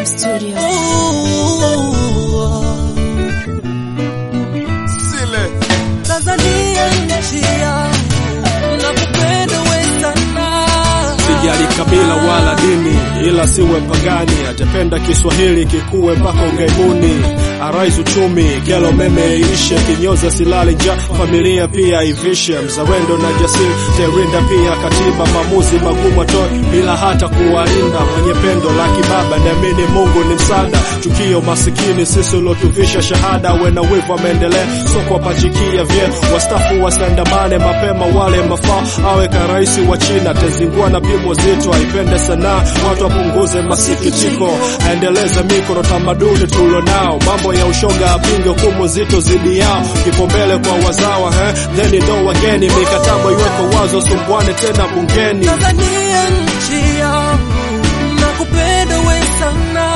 Studio. Sile Tanzania nchi yangu, nakupenda we sana. sijali kabila wala dini, ila siwe pagani, atapenda Kiswahili kikuwe mpaka ughaibuni. Arais uchumi, kelo meme iishe, kinyoza silale nja, familia pia ivishe. Mzalendo na jasiri, terinda pia katiba, maamuzi magumu atoe bila hata kuwalinda. Mwenye pendo la kibaba, naamini Mungu ni msaada. Chukio masikini, sisi uliotuvisha shahada, wena wivu ameendelea, soko wapachikia vye wastafu wasiandamane mapema, wale mafaa awe karaisi wa China, tezingua na pimo zito, aipende sanaa, watu wapunguze masikitiko, aendeleze mikono tamaduni tulionao, mambo ya ushoga apinge hukumu zito zidi yao, kipaumbele kwa wazawa he, then ndo wageni, mikataba iweko wazo, sumbuane tena bungeni. Tanzania nchi yangu, nakupenda we sana.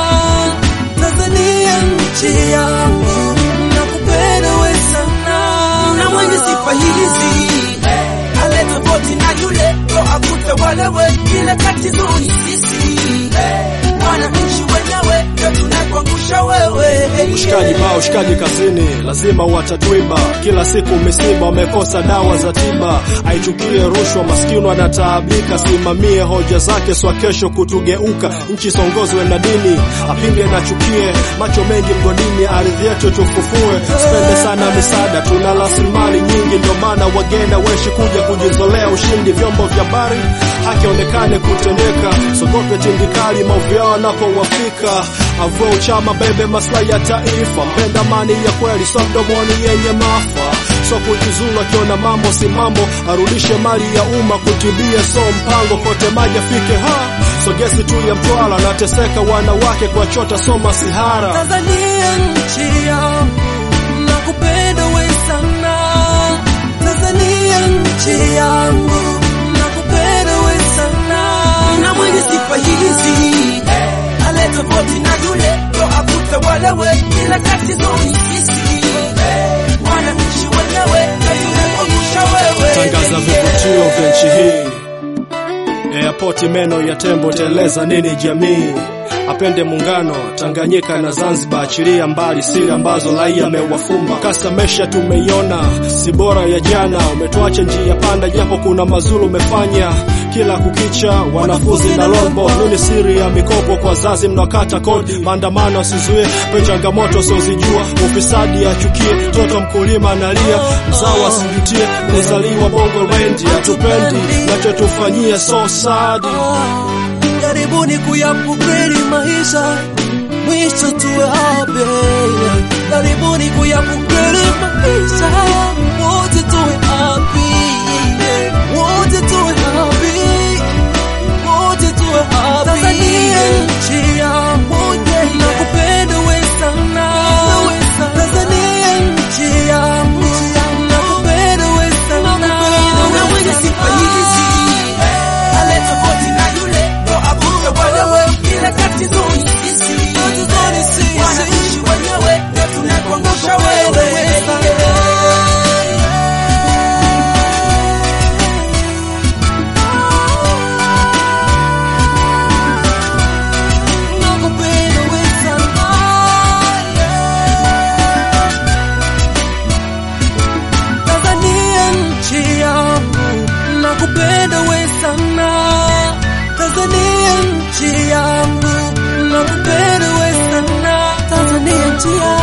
Tanzania nchi yangu, nakupenda we sana. na mwenye sifa hizi eh, ale tofauti na yule ndo akute walewe kile tatizo ni sisi eh, wananchi wenyewe ndo tunakuangusha wewe Ushikaji baa ushikaji kazini, lazima watatwiba. Kila siku misiba, wamekosa dawa za tiba. Aichukie rushwa, maskini anataabika. Simamie hoja zake, swa kesho kutugeuka. Nchi songozwe na dini, apinge na chukie. Macho mengi mgodini, ardhi yetu tufufue. Spende sana misaada, tuna rasilimali nyingi, ndio maana wageni weshi kuja kujizolea ushindi. Vyombo vya habari haki onekane kutendeka, sogope tindikali maovu yao wanapowafika. Avua uchama, bebe maslahi ya taifa, mpenda amani ya kweli, so mdomoni yenye maafa so kujizulu, akiona mambo si mambo, arudishe mali ya umma kutibia, so mpango kote maji afike ha so gesi tu ya Mtwara, nateseka wanawake kwa chota, so masihara Tanzania nchi yangu, nakupenda we sana. Tanzania nchi yangu, nakupenda we sana. na mwenye sifa hizi eh, ale tofauti na yule ndo akute walewe kile tatizo ni sisi eh, wananchi wenyewe ndo tunakuangusha wewe tangaza vivutio vya nchi hii Airport meno ya tembo teleza nini jamii apende muungano Tanganyika na Zanzibar, achilia mbali siri ambazo raia amewafumba. Kasa mesha tumeiona, si bora ya jana. Umetuacha njia panda, japo kuna mazulu umefanya kila kukicha. Wanafunzi na lombo, nini siri ya mikopo kwa wazazi mnakata kodi? Maandamano asizuie pe changamoto sozijua, ufisadi achukie, mtoto mkulima analia, mzawa asijutie, kuzaliwa bongo rendi, hatupendi nachotufanyia so sad. Karibuni kuyapokeli maisha, mwisho tuwe happy. Karibuni kuyapokeli maisha, wote tuwe happy. Wote tuwe happy. Wote tuwe happy. Tanzania nchi yangu, nakupenda we sana. Tanzania nchi yangu, nakupenda we sana. na mwenye sifa hizi eh, ale tofauti na yule ndo akute walewe kile tatizo ni sisi eh, wananchi wenyewe ndo tunakuangusha wewe Nakupenda we sana. Tanzania nchi yangu, nakupenda we sana. Tanzania nchi yangu, nakupenda we sana. Tanzania nchi yangu